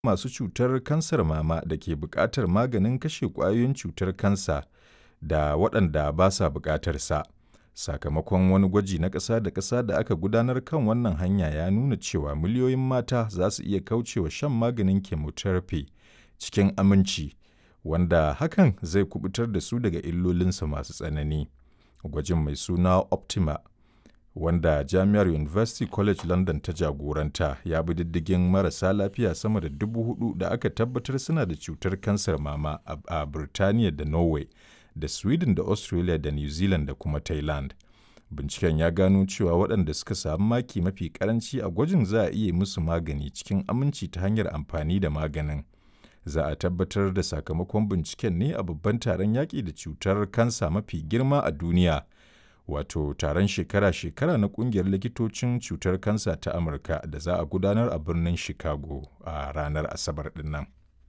masu cutar kansar mama da ke buƙatar maganin kashe ƙwayoyin cutar kansa da waɗanda ba sa buƙatar sa. Sakamakon wani gwaji na ƙasa da ƙasa da aka gudanar kan wannan hanya ya nuna cewa miliyoyin mata za su iya kaucewa shan maganin chemotherapy cikin aminci, wanda hakan zai kuɓutar da su daga illolinsa masu tsanani. Gwajin mai suna Optima, wanda Jami'ar University College London ta jagoranta, ya bi diddigin marasa lafiya sama da dubu hudu da aka tabbatar suna da cutar kansar mama a Birtaniya da Norway da Sweden da Australia da New Zealand da kuma Thailand. Binciken ya gano cewa waɗanda suka samu maki mafi ƙaranci a gwajin za a iya musu magani cikin aminci ta hanyar amfani da maganin. Za a tabbatar da sakamakon binciken ne a babban taron yaƙi da cutar kansa mafi girma a duniya, wato taron shekara-shekara na ƙungiyar likitocin cutar kansa ta Amurka da za a gudanar a birnin Chicago a ranar Asabar ɗin nan.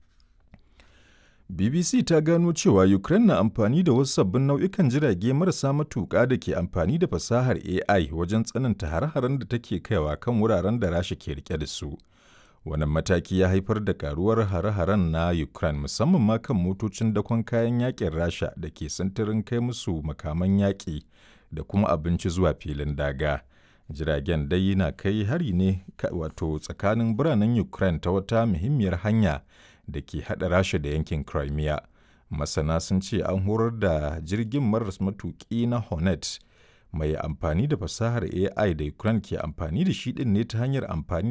BBC ta gano cewa Ukraine na amfani da wasu sabbin nau'ikan jirage marasa matuƙa da ke amfani da fasahar AI wajen tsananta hare-haren da take kaiwa kan wuraren da Rasha ke rike da su. Wannan mataki ya haifar da karuwar hare-haren na Ukraine musamman ma kan motocin dakon kayan yakin Rasha da ke sintirin kai musu makaman yaƙi da kuma abinci zuwa filin daga. Jiragen dai na kai hari ne wato tsakanin biranen Ukraine ta wata muhimmiyar hanya da ke haɗa Rasha da yankin Crimea. Masana sun ce an horar da jirgin maras matuƙi na Hornet mai amfani da fasahar AI da Ukraine ke amfani da shi ɗin ne ta hanyar amfani